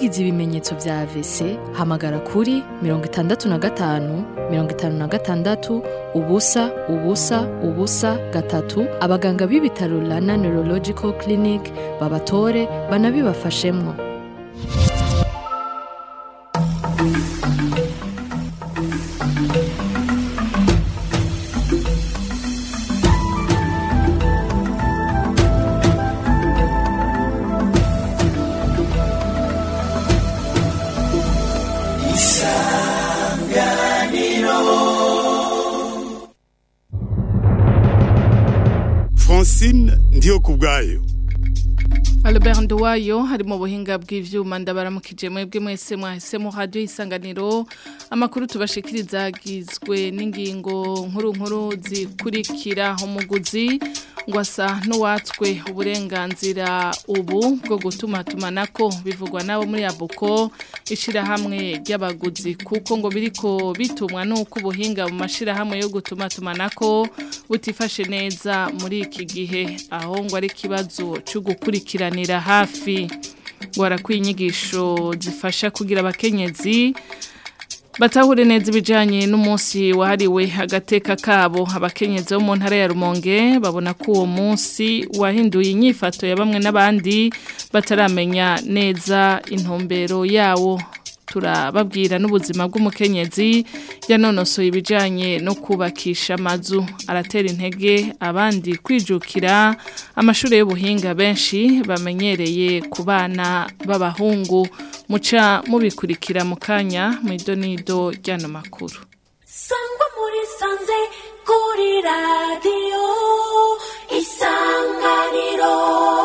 wagize ibimenyetso vya AVC hamagara kuri mirongo itandatu na gatanu mirongo itanu na gatandatu ubusa ubusa ubusa gatatu abaganga b'ibitaro Rana Neurological Clinic babatore banabibafashemwo francine ndiyo ku bwayo Albert Nduwayo hari mu buhinga bw'ivyuma ndabaramukije mwebwe mwese mwahisemo radio isanganiro amakuru tubashikiriza agizwe n'ingingo nkuru nkuru zikurikira umuguzi ngo asa n'uwatswe uburenganzira ubu bwo gutuma tumanako bivugwa nabo muri abuko ishirahamwe ry'abaguzi kuko ngo biriko bitumwa nuko ubuhinga mu mashirahamwe yo gutuma tumanako butifashe neza muri iki gihe aho ngo ari ikibazo cyo gukurikiranira hafi ngo harakwiye inyigisho zifasha kugira abakenyezi batahure neza ibijyanye n'umunsi wahariwe agateka kabo abakenyezi bo mu ntara ya rumonge babona ko uwo munsi wahinduye inyifato ya bamwe n'abandi bataramenya neza intumbero yawo turababwira n'ubuzima bw'umukenyezi yanonosoye ibijyanye no kubakisha amazu aratera intege abandi kwijukira amashuri y'ubuhinga benshi bamenyereye ku bana b'abahungu muca mubikurikira mu kanya mu idonido ry'ano makuru sangwa muri sanze kuri radiyo isanganiro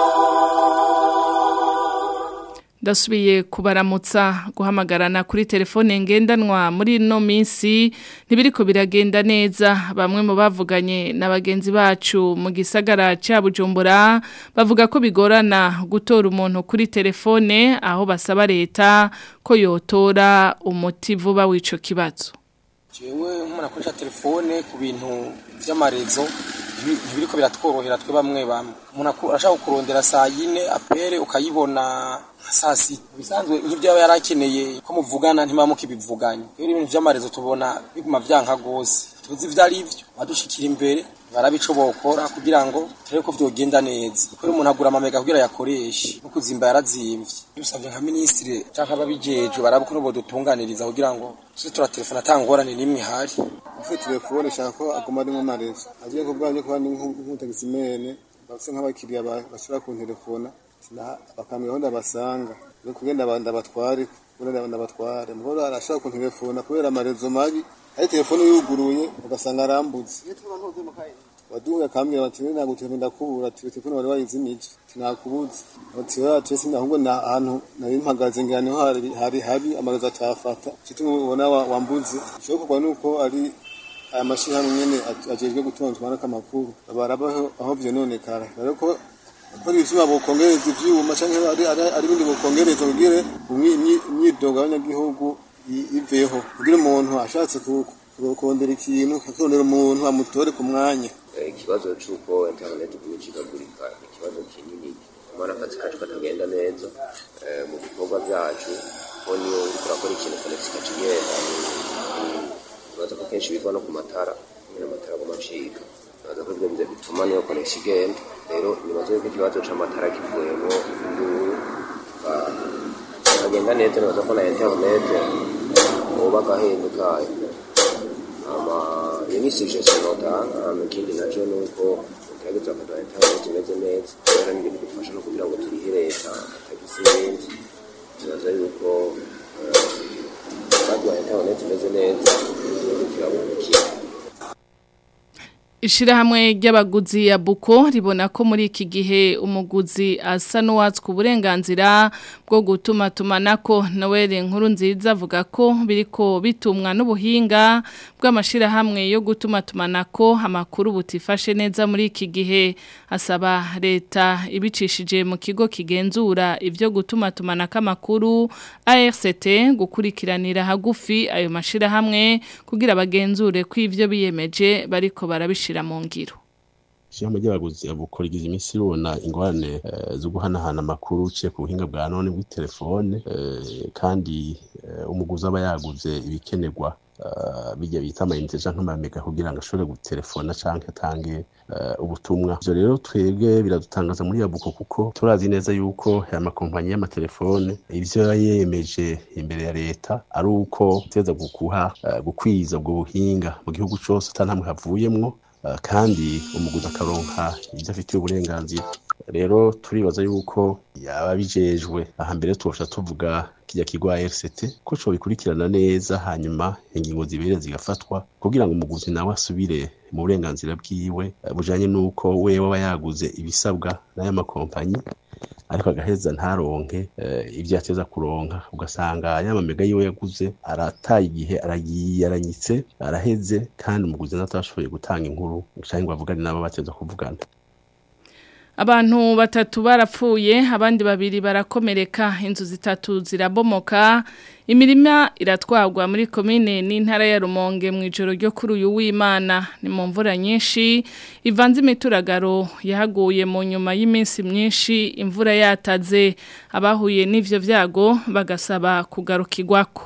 ndasubiye kubaramutsa guhamagarana kuri telefone ngendanwa muri ino minsi ntibiriko biragenda neza bamwe mu bavuganye na bagenzi bacu mu gisagara cya bujumbura bavuga ko bigorana gutora umuntu kuri telefone aho basaba leta ko yotora umuti vuba w'ico kibazo jewe nk'umuntu akoresha telefone ku bintu vy'amarezo ntibiriko biratworohera twe bamwe bamwe umuntu arashaka kukurondera saa yine apere ukayibona saa sita bisanzwe nk'ibyo yaba yarakeneye ko muvugana ntimuba mukibivuganye rero ibintu vy'amarezo tubona biguma vyanka gose tuzi ivyo ari vyo badushikira imbere barabico bokora kugira ngo turebe ko vyogenda neza kubera umuntu agura amamega kugira yakoreshe no kuzimba yarazimvye bisavye nka minisitiri canke ababijejwe baraba ukuntu bodutunganiriza kugira ngo tuze turatelefona ata ngorane n'imwe ihari ufite telefone shaka ko aguma ari nk'amarezo agiye ku bwanjye kuba ni nk'umutagisimene bafise nk'abakiriya bashobora kuntelefona bakambwira aho ndabasanga no kugenda ndabatware kubera ndabatware mugoro arashaka kuntelefona kubera amarezo mabi ari telefone yuguruye ugasanga arambuze waduhuye akambwira bati we ntabwo telefone ndakubura ati telefone wari wayizimije sinakubuze ati we ati ese ahubwo na ahantu nari mpagaze ngira niho hari hari habi amarezo atafata kituma ubona wambuze ishoboka nuko ari aya mashirahamwe nyene ajejwe gutonzwa amakuru barabaho aho vyononekara rero ko ko ivyuma bokongereza ivyuma canke ari ari ibindi bokongereza kugire imyidogo y'abanyagihugu iveho kugira umuntu ashatse kurondera ikintu akarondera umuntu amutore ku mwanya ikibazo c'uko internet kumicikagurika ikibazo kinini umwana akazi kacu katagenda neza mu bikorwa vyacu ko niyo uriko urakora ikintu konegisi kacigenda ikibazo ko kenshi biva no ku matara nyine amatara aguma acika bibaza ko ivyo bituma niyo konegisi igenda rero nibaza yuko ikibazo c'amatara kivuyemo induru kagenda neza nibaza ko na internet uba agahindu kayo ama iyo ni suggestion notanga hama ikindi naco ni uko tugerageza bakaduha internet imeze neza kubera ni ibintu bifasha no kugira ngo turihe leta tagisi n'ibindi nibaza yuko baduha internet imeze neza igihugu kirabonekera Ishirahamwe ry'abaguzi ya Buko ribona ko muri iki gihe umuguzi asa n'uwatswe uburenganzira bwo gutuma tumanako Noel nkuru nziza avuga ko biriko bitumwa n'ubuhinga bw'amashirahamwe yo gutuma tumanako amakuru butifashe neza muri iki gihe asaba leta ibicishije mu kigo kigenzura ivyo gutuma tumanako amakuru ARCT gukurikiranira hagufi ayo mashirahamwe kugira bagenzure ko ivyo biyemeje bariko barabishira mu ngiro ishirahamwe ry'abaguzi bukora iminsi ribona ingorane eh, zo guhanahana amakuru uciye ku buhinga bwa none bw'itelefone eh, kandi eh, umuguzi aba yaguze ibikenerwa eh, bijya bita amayinite canke amamega kugira ngo ashobore gutelefona canke atange eh, ubutumwa ivyo rero twebwe biradutangaza muri yabuko kuko turazi neza yuko aya makompanyi y'amatelefone ivyo yemeje imbere ya leta ari uko teza gukuha eh, gukwiza ubwo buhinga mu gihugu cose ata ntamwe havuyemwo eh, kandi umuguzi akaronka ivyo afitiye uburenganzira rero turibaza yuko yaba bijejwe aha mbere tubasha tuvuga kijya kigwa RCT ko co bikurikirana neza hanyuma ingingo zibere zigafatwa kugira ngo umuguzi nawe asubire mu burenganzira bwiwe eh, bujanye n'uko wewe aba yaguze ibisabwa n'aya makompanyi ariko agaheza ntaronke eh, ibyo yateza kuronka ugasanga ya mamega yiwe yaguze arataye igihe aragiye aranyitse araheze kandi umuguzi natashoboye gutanga inkuru canke ngo avugane nabo bateza kuvugana Abantu batatu barapfuye abandi babiri barakomereka inzu zitatu zirabomoka imirima iratwagwa muri komine n'intara ya Rumonge mu ijoro ryo kuri uyu w'Imana ni mu mvura nyinshi ivanze imituragaro yahaguye mu nyuma y'iminsi myinshi imvura yataze abahuye n'ivyo vyago bagasaba kugarukirwako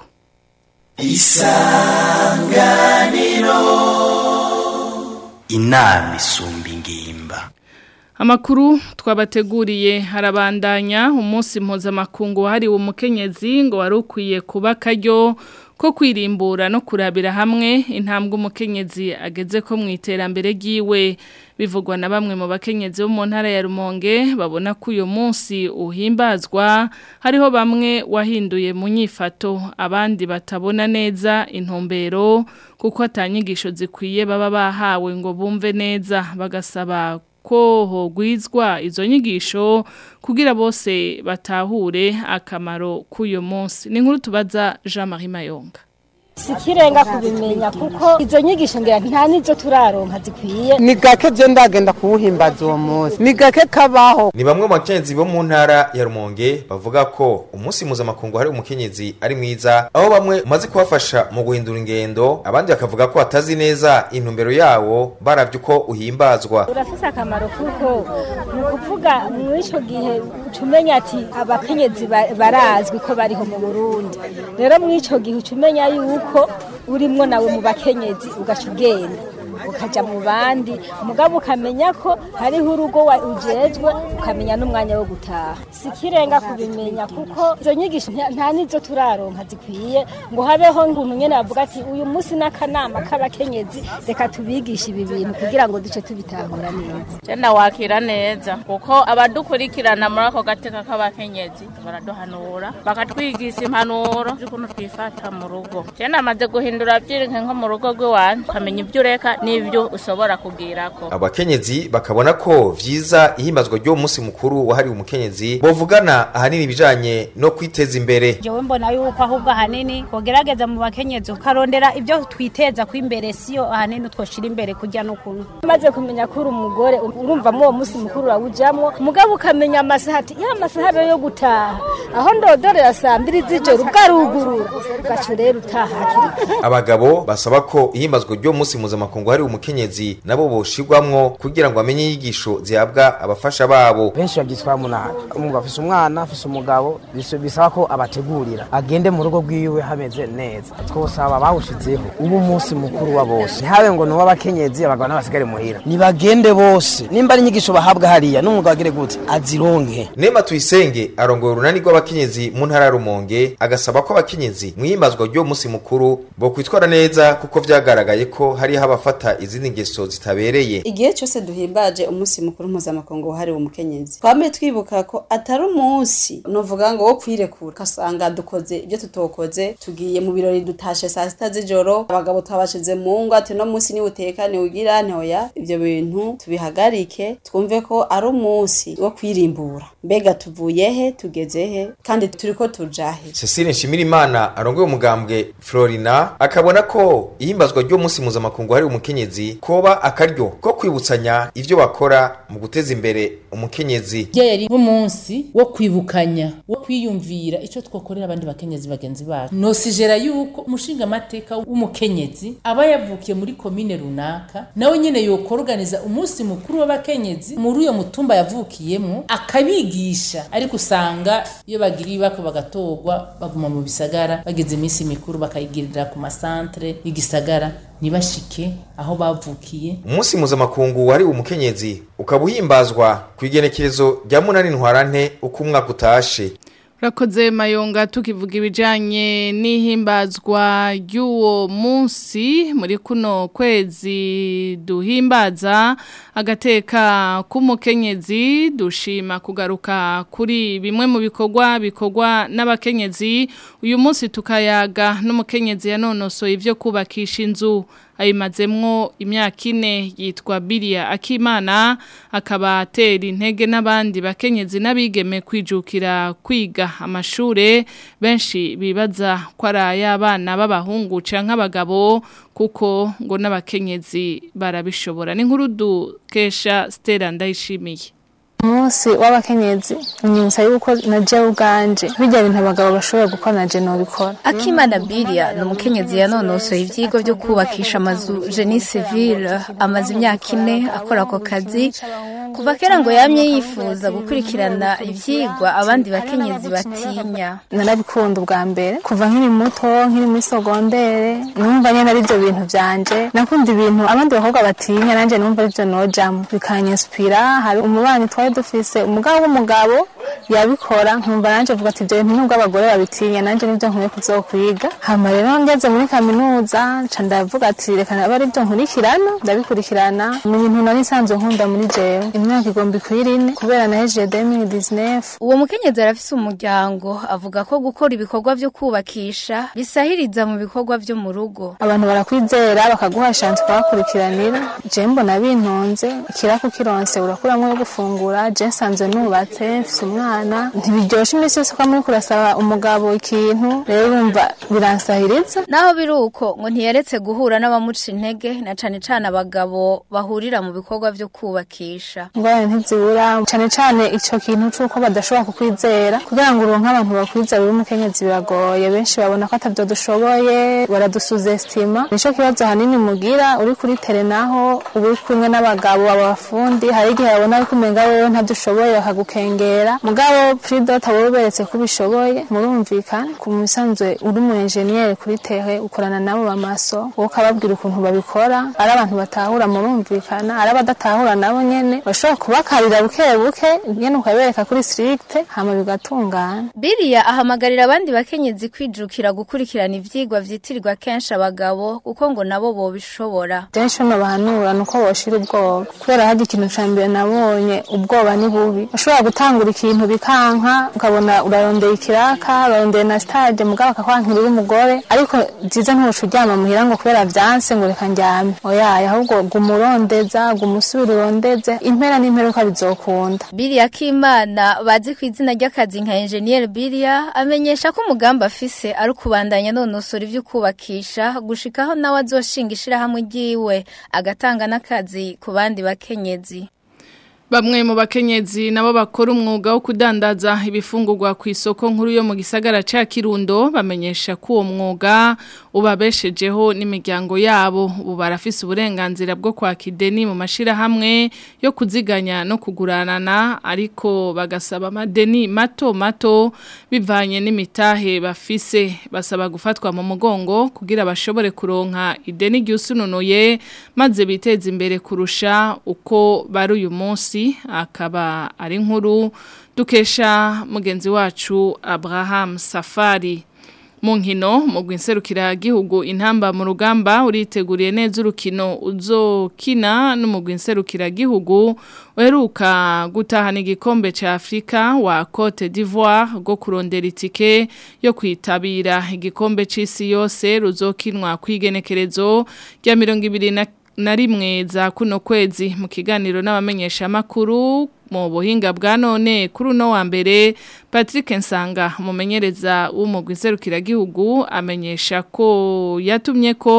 inama isumba ingimba Amakuru twabateguriye harabandanya umunsi mpuzamakungu wahariwe umukenyezi ngo wari ukwiye kuba akaryo ko kwirimbura no kurabira hamwe intambwe umukenyezi ageze ko mu iterambere ry'iwe bivugwa na bamwe mu bakenyezi bo mu ntara ya Rumonge babona ko uyu munsi uhimbazwa hariho bamwe wahinduye mu nyifato abandi batabona neza intumbero kuko atanyigisho zikwiye baba bahawe ngo bumve neza bagasaba ko hogwizwa izo nyigisho kugira bose batahure akamaro k'uyu munsi ni nkuru tubaza Jean Marie Mayonga sikirenga kubimenya kuko izo nyigisho ngira nta nizo turaronka zikwiye ni gake je ndagenda kuwuhimbaza uwo munsi ni gake kabaho ni bamwe mu bakenyezi bo mu ntara ya rumonge bavuga ko umunsi mpuzamakungu hari umukenyezi ari mwiza aho bamwe umaze kubafasha mu guhindura ingendo abandi bakavuga ko batazi neza intumbero yawo baravye uko uhimbazwa urafise akamaro kuko ni ukuvuga muri ico gihe ucumenya ati abakenyezi ba- barazwi ko bariho mu burundi rero muri ico gihe ucumenya yuko urimwo nawe mu bakenyezi ugaca ugenda ukaja mu bandi umugabo ukamenya ko hariho urugo wa- ujejwe ukamenya n'umwanya wo gutaha sikirenga kubimenya kuko izo nyigisho nta- nta nizo turaronka zikwiye ngo habeho nguntu nyene bavuga ati uyu munsi n'akanama k'abakenyezi reka tubigishe ibi bintu kugira ngo duce tubitahura neza Jenda wakira neza kuko abadukurikirana muri ako gateka k'abakenyezi baraduhanura bakatwigisha impanuro z'ukuntu twifata mu rugo jenda amaze guhindura byirinke nko mu rugo rw'iwanyu ukamenya ibyo ureka n'ibyo ushobora kubwirako abakenyezi bakabona ko vyiza ihimbazwa ry'uwo munsi mukuru wahariwe umukenyezi bovugana ahanini ibijanye no kwiteza imbere jewe mbona yuko ahubwo ahanini kogerageza mu bakenyezi ukarondera ibyo twiteza ko imbere siyo ahanini twoshira imbere kurya no kunywa umaze kumenya ko uri umugore urumva muri uwo munsi mukuru urawujamwo umugabo ukamenya amasaha ati ya masaha rero yo gutaha aho ndodorera saa mbiri z'ijoro bwarugurura ugaca rero utaha hakiri kare abagabo basaba ko ihimbazwa ry'uwo munsi mpuzamakungu hariwe umukenyezi nabo boshirwamwo kugira ngo bamenye inyigisho zihabwa abafasha babo benshi babyitwara munani umugabo afise umwana afise umugabo bis- bisaba ko abategurira agende mu rugo rwiwe hameze neza twosaba bawushizeho ubu umunsi mukuru wa bose ntihabe ngo ni uw'abakenyezi abagabo n'abasigare muhira nibagende bose nimba ari inyigisho bahabwa hariya n'umugabo agire gute azironke Nema tuyisenge arongoye urunani rw'abakenyezi mu ntara ya Rumonge agasaba ko abakenyezi mu himbazwa ry'uwo munsi mukuru bo kwitwara neza kuko vyagaragaye ko hariho abafata izindi ngeso zitabereye igihe cyose duhimbaje umunsi mukuru mpuzamakungu wahariwe umukenyezi twame twibuka ko atari umunsi novuga ngo wo kwirekura ugasanga dukoze ibyo tutokoze tugiye mu birori dutashe saa sita z'ijoro abagabo twabashize mu ngo ati no munsi niwe uteka niwugira ntoya ibyo bintu tubihagarike twumve ko ari umunsi wo kwirimbura mbega tuvuye he tugeze he kandi turiko tuja he Cecile Nshimirimana arongoye umugambwe Florina akabona ko ihimbazwa ry'uwo munsi mpuzamakungu hariwe umukenyezi umukenyezi koba akaryo ko kwibutsanya ivyo bakora mu guteza imbere umukenyezi Bya yari nk'umunsi wo kwibukanya wo kwiyumvira ico twokorera abandi bakenyezi bagenzi bacu nosigera yuko umushinga amateka w'umukenyezi aba yavukiye muri komine runaka nawe nyene yokorganiza umunsi mukuru w'abakenyezi muri uyo mutumba yavukiyemo akabigisha ariko usanga iyo bagiriye ibako bagatorwa baguma mu bisagara bageze iminsi mikuru bakayigirira ku masantere y'igisagara ntibashike aho bavukiye umunsi mpuzamakungu wahariwe umukenyezi ukaba uhimbazwa ku igenekerezo rya munani ntwarante uko umwaka utashe Rakoze mayonga tukivuga ibijanye n'ihimbazwa ry'uwo munsi muri kuno kwezi duhimbaza agateka k'umukenyezi dushima kugaruka kuri bimwe mu bikorwa bikorwa n'abakenyezi uyu munsi tukayaga n'umukenyezi yanonosoye ivyo kubakisha inzu ayimazemwo imyaka ine yitwa Bilia Akimana akaba atera intege n'abandi bakenyezi n'abigeme kwijukira kwiga amashure benshi bibaza ko ari ay'abana b'abahungu canke abagabo kuko ngo n'abakenyezi barabishobora ni nkuru dukesha Stella ndayishimiye umunsi w'abakenyezi unyibutsa yuko na jewe ubwanje bijya bintu abagabo bashobora gukora na je nobikora Akimana Bilia ni umukenyezi yanonosoye ivyigwa byo kubakisha amazu Genie Civile amaze imyaka ine akora ako kazi kuva kera ngo yamye yifuza gukurikirana ivyigwa abandi bakenyezi batinya narabikunda ubwa mbere kuva nkiri muto nkiri muri sogondere numva nyene ari ivyo bintu vyanje nakunda ibintu abandi bakobwa batinya nanje numva arivyo nojamwo bikanyispira hari umubanyi twari dufise umugabo w'umugabo yabikora nkumva nanje vuga ati ivyo bintu nubwo abagore babitinya nanje nivyo nkwiye kuzokwiga hama rero ngeze muri kaminuza nca ndavuga ati reka aba arivyo nkurikirana ndabikurikirana ni ibintu nari nsanzwe nkunda muri jewe imyaka igomba ikwira ine kubera nahejeje 2019 uwo mukenyezi arafise umuryango avuga ko gukora ibikorwa vyo kubakisha bisahiriza mu bikorwa vyo mu rugo abantu barakwizera bakaguha chance kubakurikiranira je mbona bintonze ikiraku kironse urakuramwo yo gufungura je nsanzwe nubatse mfise umwana ntibiryoshe iminsi yose ko muri kurasaba umugabo ikintu rero urumva biransahiriza naho biri uko ngo ntiyaretse guhura n'abamuca intege na cane cane abagabo bahurira mu bikorwa vyo kubakisha ingorane ntizibura cane cane ico kintu c'uko badashobora kukwizera kugira ngo uronke abantu bakwizera uri umukenyezi biragoye benshi babona ko atavyo dushoboye baradusuzestima nico kibazo hanini mugira uri kuri tere naho uba uri kumwe n'abagabo abafundi hari igihe babona ariko umenga wewe ntavyo ushoboye bakagukengera mugabo pridota wowe uberetse ko ubishoboye murumvikana ku musanzwe uri umu enjeniyeri kuri tere ukorana nabo bamaso wowe ukababwira ukuntu babikora ari abantu batahura murumvikana ari abadatahura nabo nyene bashobora kubakarira buke buke nyene ukabereka kuri stricte hama bigatungana Bilia ahamagarira abandi bakenyezi kwijukira gukurikirana ivyigwa vyitirirwa kenshi abagabo kuko ngo nabo bobishobora Jenshi no bahanura nuko boshira ubwoba kubera hari ikintu ca mbere nabonye ubwoba ni bubi ushobora gutangura ikintu bikanka ukabona urarondeye ikiraka urarondeye na stage mugabo akakwankira uri umugore ariko byiza ntuca uryama muhira ngo kubera vyanse ngo reka njyame oyaye ahubwo guma urondeza guma usubira urondeze impera n'imperuka bizokunda Bilia Kimana bazi ku izina ry'akazi nka Engineer Bilia amenyesha ko umugambi afise ari kubandanya nonosora ivyo kubakisha gushikaho nawe azoshinga ishirahamwe ryiwe agatanga n'akazi ku bandi bakenyezi Bamwe mu bakenyezi nabo bakora umwuga wo kudandaza ibifungurwa ku isoko nkuru yo mu gisagara ca Kirundo bamenyesha ko uwo mwuga ubabeshejeho n'imiryango yabo ubu barafise uburenganzira bwo kwaka ideni mu mashira hamwe yo kuziganya no kuguranana ariko bagasaba amadeni mato mato bivanye n'imitahe bafise basaba gufatwa mu mugongo kugira bashobore kuronka ideni ryusununuye maze biteze imbere kurusha uko bari uyu munsi akaba ari nkuru dukesha mugenzi wacu Abraham Safari mu nkino mu gwinserukira gihugu intamba mu rugamba uriteguriye neza urukino uzokina no mu gwinserukira gihugu uheruka gutahana igikombe ca Afrika wa Cote d'Ivoire go kurondera itike yo kwitabira igikombe c'isi yose ruzokinwa kwigenekerezo rya 20 na rimwe za kuno kwezi mu kiganiro n'abamenyesha makuru mu buhinga bwa none kuri uno wa mbere Patrick Nsanga umumenyereza w'umugwi serukira gihugu amenyesha ko yatumye ko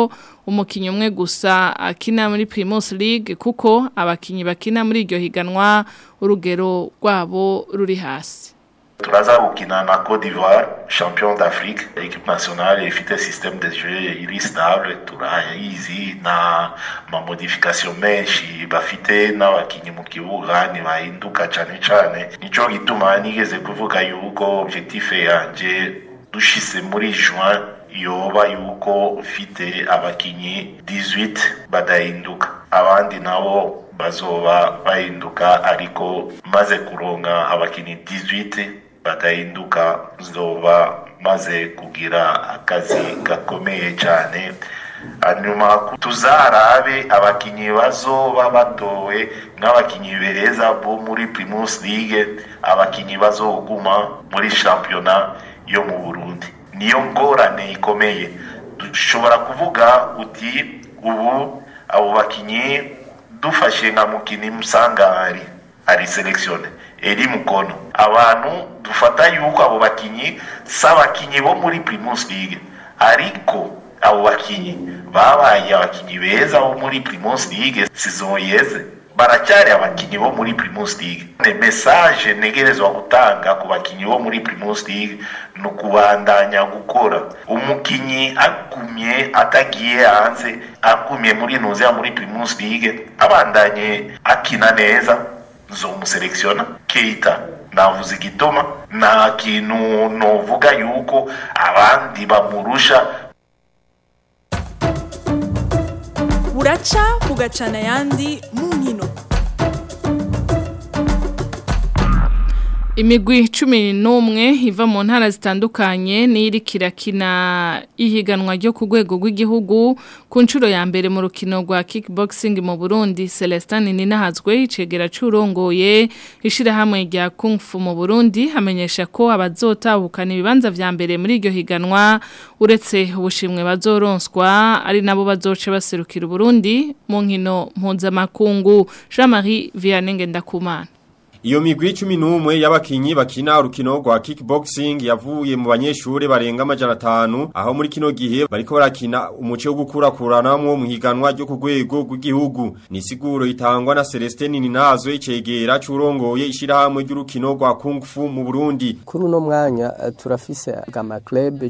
umukinyi umwe gusa akina muri Primus League kuko abakinyi bakina muri iryo higanwa urugero rwabo ruri hasi turaza gukina na Côte d'Ivoire champion d'Afrique équipe nationale ifite système de jeu iri stable turayizi na ma modification menshi bafite n'abakinyi mu kibuga ntibahinduka cane cane nico gituma nigeze kuvuga yuko objectif yanje dushise muri juin yoba yuko mfite abakinyi 18 badahinduka abandi nabo bazoba bahinduka ariko maze kuronka abakinyi 18 badahinduka zoba maze kugira akazi gakomeye cyane hanyuma tuzarabe abakinyi bazoba batowe nk'abakinyi bereza bo muri Primus League abakinyi bazoguma muri shampiyona yo mu Burundi niyo ngorane ikomeye dushobora kuvuga uti ubu abo bakinyi dufashe nka mukini musangari ari seleksione eri mukono abantu dufata yuko abo bakinyi si abakinyi bo muri Primus League ariko abo bakinyi babaye abakinyi beza bo muri Primus League saison yeze baracyari abakinyi bo muri Primus League ne message negerezwa gutanga ku bakinyi bo muri Primus League no kubandanya gukora umukinyi agumye atagiye hanze agumye muri nuze muri Primus League abandanye akina neza nzomuselektiona Keita navuze igituma nta kintu novuga yuko abandi bamurusha buraca bugacana ayandi mu nkino imigwi cumi n'umwe iva mu ntara zitandukanye n'iri kirakina ihiganwa ryo ku rwego rw'igihugu ku nshuro ya mbere mu rukino rwa kickboxing mu burundi celestin ninahazwe icegera cy'urongoye ishyirahamwe rya kung fu mu burundi hamenyesha ko abazotahukana ibibanza vya mbere muri iryo higanwa uretse ubushimwe bazoronswa ari nabo bazoce baserukira uburundi mu nkino mpuzamakungu jean marie vianney ngendakumana Iyo migwi 11 y'abakinyi bakina urukino rwa kickboxing yavuye mu banyeshure barenga amajana 5 aho muri kino gihe bariko barakina umuce wo gukurakuranamwo mu higanwa ryo ku rwego rw'igihugu ni siguro itangwa na Celestin Ninazo icegera curongoye ishirahamwe ry'urukino rwa Kung Fu mu Burundi kuri uno mwanya uh, turafise gama club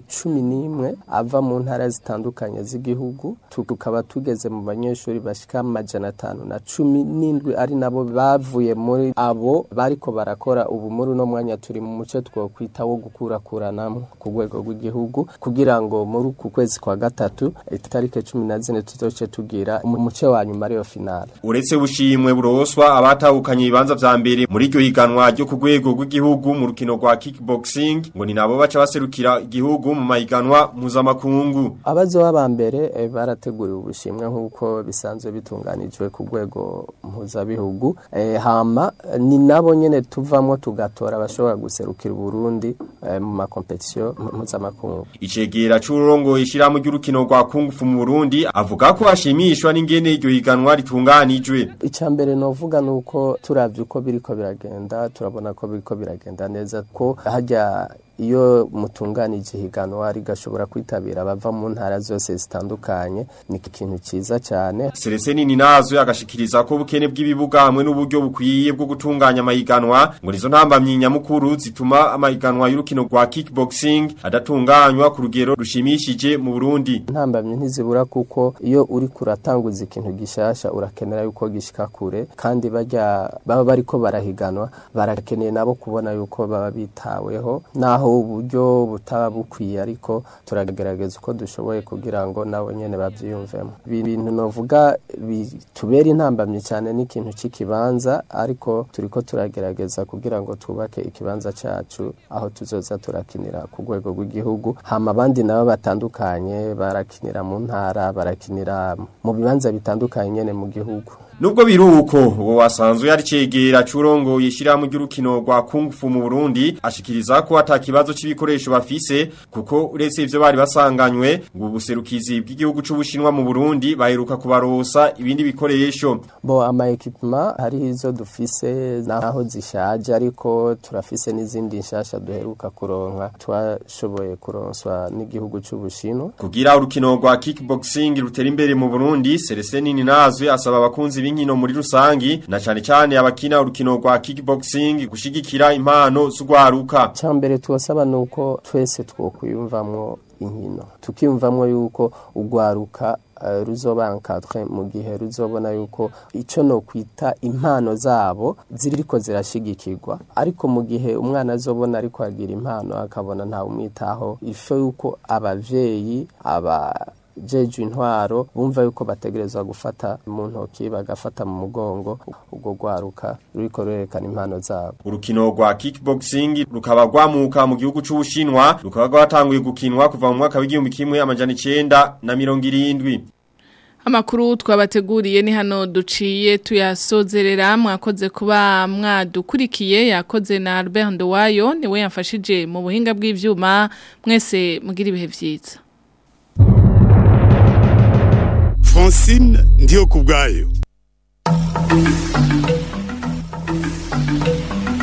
11 ava mu ntara zitandukanye z'igihugu tukaba tugeze mu banyeshure bashika amajana 5 na 17 ari nabo bavuye muri abo bariko barakora ubu muri uno mwanya turi mu muce twokwita wo gukurakuranamo ku rwego rw'igihugu kugira ngo muri ku kwezi kwa gatatu itarike 14 tuzoce tugira umuce wa nyuma ariyo finale uretse bushimwe buroswa abatahukanye ibibanza vya mbere muri iryo higanwa ryo ku rwego rw'igihugu mu rukino rwa kickboxing ngo ni nabo baca baserukira igihugu mu mahiganwa mpuzamakungu abazoba ba mbere eh, barateguriwe ubushimwe nk'uko bisanzwe bitunganijwe ku rwego mpuzabihugu eh, hama ni nabo nyene tuvamwo tugatora abashobora guserukira Burundi eh, mu makompetisiyo mpuzamakungu icegera c'urongo ishiramu ry'urukino rwa Kung Fu mu Burundi avuga ko ashimishwa n'ingene iryo higanwa ritunganijwe icambere novuga nuko turavye uko biriko biragenda turabona ko biriko biragenda neza ko hajya iyo mutunganije higanwa rigashobora kwitabira abava mu ntara zose zitandukanye ni ikintu ciza cyane Celestin Ninazo agashikiriza ko bukene bw'ibibuga hamwe n'uburyo bukwiye bwo gutunganya amahiganwa ngo nizo ntambamyi nyamukuru zituma amahiganwa y'urukino rwa kickboxing adatunganywa ku rugero rushimishije mu Burundi ntambamyi ntizibura kuko iyo uri kuratanguza ikintu gishasha urakenera yuko gishika kure kandi bajya baba bariko barahiganwa barakeneye nabo kubona yuko baba bitaweho naho uburyo butaba bukwiye ariko turagerageza uko dushoboye kugira ngo nabo nyene bavyiyumvemo ibintu novuga bitubera intambamye cyane n'ikintu c'ikibanza ariko turiko turagerageza kugira ngo twubake ikibanza cacu aho tuzoza turakinira ku rwego rw'igihugu hama abandi nabo batandukanye barakinira mu ntara barakinira mu bibanza bitandukanye nyene mu gihugu nubwo biruko uwo wasanzwe yari cegera curongo yishirahamwe ry'urukino rwa Kung Fu mu Burundi ashikiriza ko atakibazo c'ibikoresho bafise kuko uretse ivyo bari basanganywe ngo ubuserukizi bw'igihugu c'ubushinwa mu Burundi baheruka kubarosa ibindi bikoresho bo ama equipment hari izo dufise naho zishaje ariko turafise n'izindi nshasha duheruka kuronka twashoboye kuronswa n'igihugu c'ubushinwa kugira urukino rwa kickboxing rutera imbere mu Burundi Celestin Ninazwe asaba abakunzi b'inkino muri rusangi na cane cane abakina urukino rwa kickboxing gushigikira impano z'ugwaruka cyambere tuwasaba nuko twese twokwiyumvamwo inkino tukiyumvamwo yuko ugwaruka uh, ruzoba encadré mu gihe ruzobona yuko ico no kwita impano zabo ziriko zirashigikirwa ariko mu gihe umwana azobona ariko agira impano akabona nta umwitaho ifo yuko abavyeyi aba jeje intwaro bumva yuko bategerezwa gufata mu ntoki bagafata mu mugongo ubwo gwaruka ruriko rurerekana impano zabo urukino rwa kickboxing rukaba rwamuka mu gihugu c'ubushinwa rukaba rwatanguye gukinwa kuva mu mwaka w'igihumbi kimwe amajana icenda na mirongo irindwi Amakuru twabateguriye ni hano duciye tuyasozerera mwakoze kuba mwadukurikiye yakoze na Albert Ndowayo niwe yamfashije mu buhinga bw'ivyuma mwese mugira ibihe vyiza Francine ndiyo kubgayo